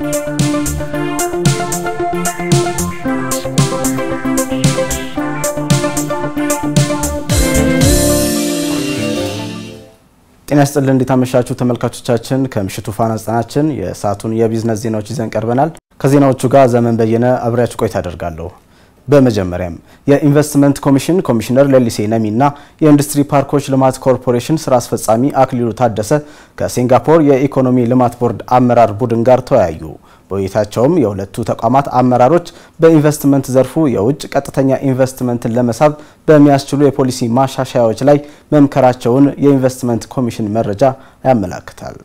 ጤና ይስጥልን እንዴት አመሻችሁ ተመልካቾቻችን። ከምሽቱ ፋና ዘጠናችን የሰዓቱን የቢዝነስ ዜናዎች ይዘን ቀርበናል። ከዜናዎቹ ጋር ዘመን በየነ አብሬያችሁ ቆይታ አደርጋለሁ። በመጀመሪያም የኢንቨስትመንት ኮሚሽን ኮሚሽነር ሌሊሴ ነሚ እና የኢንዱስትሪ ፓርኮች ልማት ኮርፖሬሽን ስራ አስፈጻሚ አክሊሉ ታደሰ ከሲንጋፖር የኢኮኖሚ ልማት ቦርድ አመራር ቡድን ጋር ተወያዩ። በውይይታቸውም የሁለቱ ተቋማት አመራሮች በኢንቨስትመንት ዘርፉ የውጭ ቀጥተኛ ኢንቨስትመንትን ለመሳብ በሚያስችሉ የፖሊሲ ማሻሻያዎች ላይ መምከራቸውን የኢንቨስትመንት ኮሚሽን መረጃ ያመላክታል።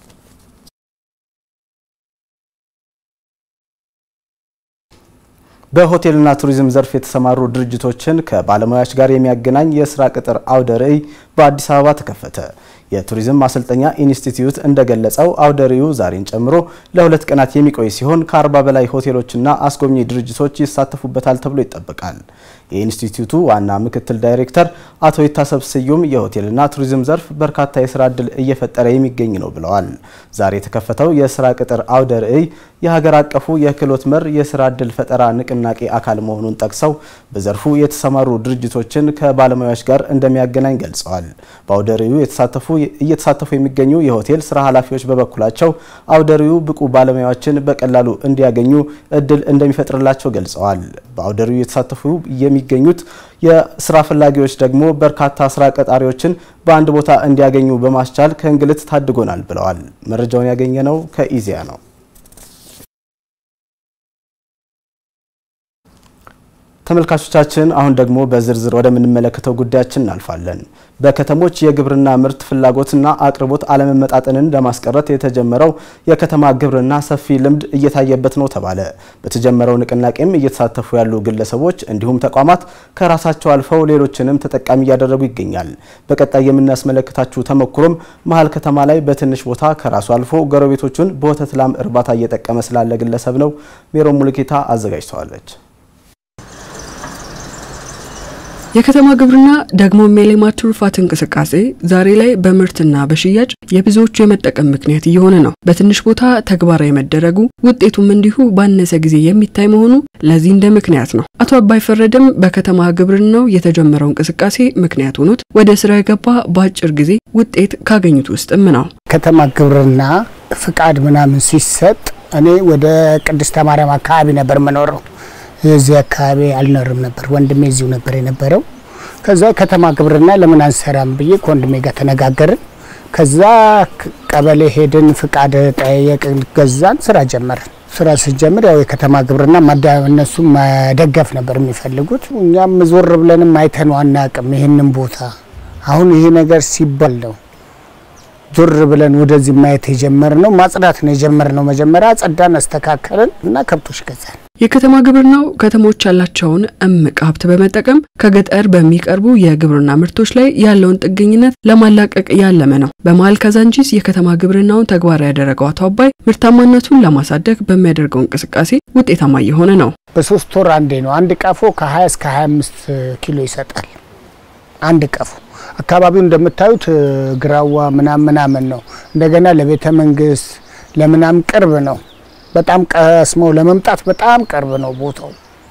በሆቴልና ቱሪዝም ዘርፍ የተሰማሩ ድርጅቶችን ከባለሙያዎች ጋር የሚያገናኝ የስራ ቅጥር አውደ ርዕይ በአዲስ አበባ ተከፈተ። የቱሪዝም ማሰልጠኛ ኢንስቲትዩት እንደገለጸው አውደ ርዕዩ ዛሬን ጨምሮ ለሁለት ቀናት የሚቆይ ሲሆን ከአርባ በላይ ሆቴሎችና አስጎብኚ ድርጅቶች ይሳተፉበታል ተብሎ ይጠበቃል። የኢንስቲትዩቱ ዋና ምክትል ዳይሬክተር አቶ ይታሰብ ስዩም የሆቴልና ቱሪዝም ዘርፍ በርካታ የስራ ዕድል እየፈጠረ የሚገኝ ነው ብለዋል። ዛሬ የተከፈተው የስራ ቅጥር አውደ ርዕይ የሀገር አቀፉ የክህሎት መር የስራ ዕድል ፈጠራ ንቅናቄ አካል መሆኑን ጠቅሰው በዘርፉ የተሰማሩ ድርጅቶችን ከባለሙያዎች ጋር እንደሚያገናኝ ገልጸዋል። በአውደ ርዕዩ እየተሳተፉ የሚገኙ የሆቴል ስራ ኃላፊዎች በበኩላቸው አውደ ርዕዩ ብቁ ባለሙያዎችን በቀላሉ እንዲያገኙ እድል እንደሚፈጥርላቸው ገልጸዋል። በአውደ ርዕዩ የተሳተፉ የሚገኙት የስራ ፈላጊዎች ደግሞ በርካታ ስራ ቀጣሪዎችን በአንድ ቦታ እንዲያገኙ በማስቻል ከእንግልት ታድጎናል ብለዋል። መረጃውን ያገኘነው ከኢዜአ ነው። ተመልካቾቻችን አሁን ደግሞ በዝርዝር ወደምንመለከተው ጉዳያችን እናልፋለን። በከተሞች የግብርና ምርት ፍላጎትና አቅርቦት አለመመጣጠንን ለማስቀረት የተጀመረው የከተማ ግብርና ሰፊ ልምድ እየታየበት ነው ተባለ። በተጀመረው ንቅናቄም እየተሳተፉ ያሉ ግለሰቦች እንዲሁም ተቋማት ከራሳቸው አልፈው ሌሎችንም ተጠቃሚ እያደረጉ ይገኛል። በቀጣይ የምናስመለከታችሁ ተሞክሮም መሀል ከተማ ላይ በትንሽ ቦታ ከራሱ አልፎ ጎረቤቶቹን በወተት ላም እርባታ እየጠቀመ ስላለ ግለሰብ ነው። ሜሮ ሙልጌታ አዘጋጅተዋለች። የከተማ ግብርና ደግሞ የሌማት ትሩፋት እንቅስቃሴ ዛሬ ላይ በምርትና በሽያጭ የብዙዎቹ የመጠቀም ምክንያት እየሆነ ነው። በትንሽ ቦታ ተግባራዊ መደረጉ ውጤቱም እንዲሁ ባነሰ ጊዜ የሚታይ መሆኑ ለዚህ እንደ ምክንያት ነው። አቶ አባይ ፈረደም በከተማ ግብርናው የተጀመረው እንቅስቃሴ ምክንያት ሆኖት ወደ ስራ የገባ በአጭር ጊዜ ውጤት ካገኙት ውስጥም ነው። ከተማ ግብርና ፍቃድ ምናምን ሲሰጥ እኔ ወደ ቅድስተ ማርያም አካባቢ ነበር የምኖረው የዚህ አካባቢ አልኖርም ነበር። ወንድሜ እዚሁ ነበር የነበረው። ከዛ ከተማ ግብርና ለምን አንሰራም ብዬ ከወንድሜ ጋር ተነጋገርን። ከዛ ቀበሌ ሄድን፣ ፍቃድ ጠየቅን፣ ገዛን፣ ስራ ጀመርን። ስራ ስንጀምር ያው የከተማ ግብርና እነሱ መደገፍ ነበር የሚፈልጉት። እኛም ዞር ብለንም አይተነው አናቅም ይህንን ቦታ። አሁን ይሄ ነገር ሲባል ነው ዞር ብለን ወደዚህ ማየት የጀመርነው። ማጽዳት ነው የጀመርነው። መጀመሪያ ጸዳን፣ አስተካከልን እና ከብቶች ገዛን። የከተማ ግብርናው ከተሞች ያላቸውን እምቅ ሀብት በመጠቀም ከገጠር በሚቀርቡ የግብርና ምርቶች ላይ ያለውን ጥገኝነት ለማላቀቅ ያለመ ነው። በመሀል ካዛንቺስ የከተማ ግብርናውን ተግባራዊ ያደረገው አቶ አባይ ምርታማነቱን ለማሳደግ በሚያደርገው እንቅስቃሴ ውጤታማ እየሆነ ነው። በሶስት ወር አንዴ ነው አንድ ቀፎ ከ20 እስከ 25 ኪሎ ይሰጣል። አንድ ቀፎ አካባቢው እንደምታዩት ግራዋ ምናምን ምናምን ነው። እንደገና ለቤተ መንግስት ለምናምን ቅርብ ነው። በጣም ቀስመው ለመምጣት በጣም ቅርብ ነው ቦታው።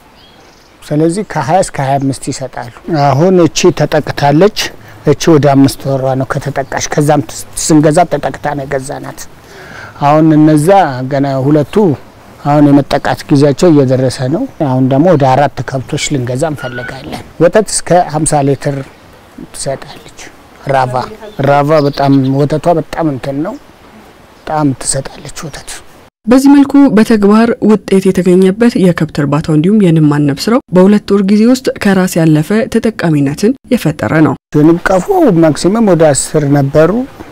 ስለዚህ ከ20 እስከ 25 ይሰጣሉ። አሁን እቺ ተጠቅታለች። እቺ ወደ አምስት ወሯ ነው ከተጠቃሽ። ከዛም ስንገዛ ተጠቅታ ነው የገዛናት። አሁን እነዛ ገና ሁለቱ አሁን የመጠቃት ጊዜያቸው እየደረሰ ነው። አሁን ደግሞ ወደ አራት ከብቶች ልንገዛ እንፈልጋለን። ወተት እስከ 50 ሊትር ትሰጣለች። ራቫ ራቫ በጣም ወተቷ በጣም እንትን ነው፣ በጣም ትሰጣለች ወተት። በዚህ መልኩ በተግባር ውጤት የተገኘበት የከብት እርባታው እንዲሁም የንብ ማነብ ስራው በሁለት ወር ጊዜ ውስጥ ከራስ ያለፈ ተጠቃሚነትን የፈጠረ ነው። የንብ ቀፎ ማክሲመም ወደ አስር ነበሩ።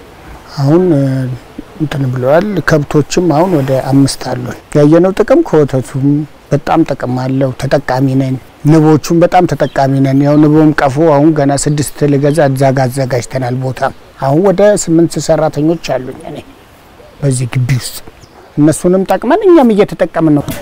አሁን እንትን ብለዋል። ከብቶችም አሁን ወደ አምስት አሉን። ያየነው ጥቅም ከወተቱም በጣም ጥቅም አለው። ተጠቃሚ ነን። ንቦቹም በጣም ተጠቃሚ ነን። ያው ንቦም ቀፎ አሁን ገና ስድስት ልገዛ እዛ ጋ አዘጋጅተናል ቦታ። አሁን ወደ ስምንት ሰራተኞች አሉኝ እኔ በዚህ ግቢ ውስጥ እነሱንም ጠቅመን እኛም እየተጠቀምን ነው።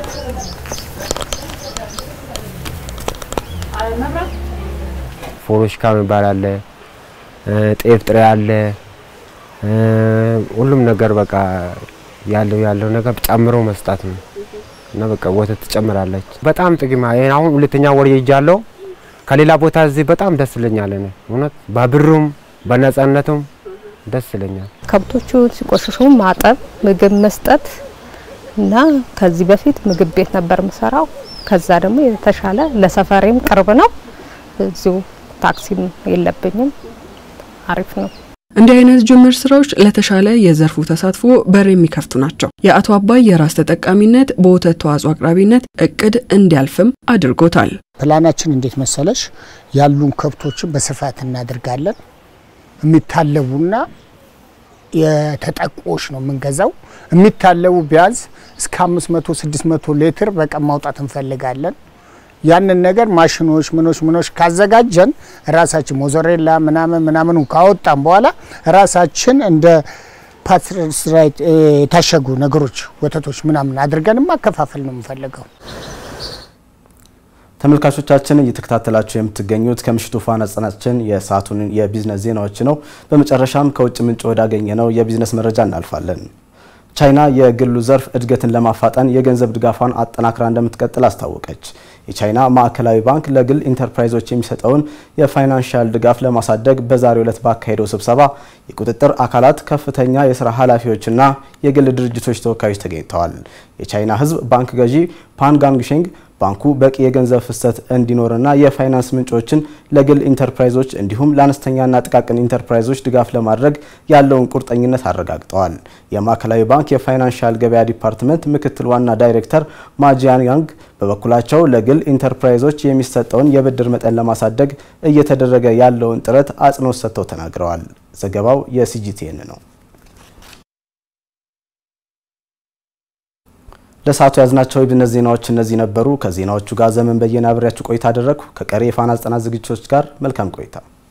ፎሮሽካ የሚባል አለ፣ ጤፍ ጥሬ አለ፣ ሁሉም ነገር በቃ ያለው ያለው ነገር ጨምሮ መስጣት ነው እና በቃ ወተት ትጨምራለች። በጣም ጥቅም ይሄን አሁን ሁለተኛ ወር ይጃለው ከሌላ ቦታ እዚህ በጣም ደስ ይለኛል። እኔ እውነት በብሩም በነጻነቱም ደስ ይለኛል። ከብቶቹ ሲቆሽሹ ማጠብ፣ ምግብ መስጠት እና ከዚህ በፊት ምግብ ቤት ነበር የምሰራው። ከዛ ደግሞ የተሻለ ለሰፈሬም ቅርብ ነው። እዚሁ ታክሲም የለብኝም። አሪፍ ነው። እንዲህ አይነት ጅምር ስራዎች ለተሻለ የዘርፉ ተሳትፎ በር የሚከፍቱ ናቸው። የአቶ አባይ የራስ ተጠቃሚነት በወተት ተዋጽኦ አቅራቢነት እቅድ እንዲያልፍም አድርጎታል። ፕላናችን እንዴት መሰለሽ? ያሉን ከብቶችን በስፋት እናደርጋለን። የሚታለቡና የተጠቆሽ ነው የምንገዛው። የሚታለቡ ቢያንስ እስከ 500 600 ሊትር በቀን ማውጣት እንፈልጋለን። ያንን ነገር ማሽኖች ምኖች ምኖች ካዘጋጀን ራሳችን ሞዞሬላ ምናምን ምናምኑ ካወጣን በኋላ ራሳችን እንደ ፓስተራይዝ የታሸጉ ነገሮች ወተቶች ምናምን አድርገን ማከፋፈል ነው የምንፈልገው። ተመልካቾቻችን እየተከታተላችሁ የምትገኙት ከምሽቱ ፋና ዘጠናችን የሰዓቱን የቢዝነስ ዜናዎች ነው። በመጨረሻም ከውጭ ምንጭ ወዳገኘ ነው የቢዝነስ መረጃ እናልፋለን። ቻይና የግሉ ዘርፍ እድገትን ለማፋጠን የገንዘብ ድጋፏን አጠናክራ እንደምትቀጥል አስታወቀች። የቻይና ማዕከላዊ ባንክ ለግል ኢንተርፕራይዞች የሚሰጠውን የፋይናንሻል ድጋፍ ለማሳደግ በዛሬው ዕለት ባካሄደው ስብሰባ የቁጥጥር አካላት ከፍተኛ የስራ ኃላፊዎችና የግል ድርጅቶች ተወካዮች ተገኝተዋል። የቻይና ሕዝብ ባንክ ገዢ ፓን ጋንግሼንግ ባንኩ በቂ የገንዘብ ፍሰት እንዲኖርና የፋይናንስ ምንጮችን ለግል ኢንተርፕራይዞች እንዲሁም ለአነስተኛና ጥቃቅን ኢንተርፕራይዞች ድጋፍ ለማድረግ ያለውን ቁርጠኝነት አረጋግጠዋል። የማዕከላዊ ባንክ የፋይናንሻል ገበያ ዲፓርትመንት ምክትል ዋና ዳይሬክተር ማጂያን ያንግ በበኩላቸው ለግል ኢንተርፕራይዞች የሚሰጠውን የብድር መጠን ለማሳደግ እየተደረገ ያለውን ጥረት አጽንኦት ሰጥተው ተናግረዋል። ዘገባው የሲጂቲኤን ነው። ለሰዓቱ ያዝናቸው የቢዝነስ ዜናዎች እነዚህ ነበሩ። ከዜናዎቹ ጋር ዘመን በየነ አብሬያችሁ ቆይታ አደረግኩ። ከቀሪ የፋና ዘጠና ዝግጅቶች ጋር መልካም ቆይታ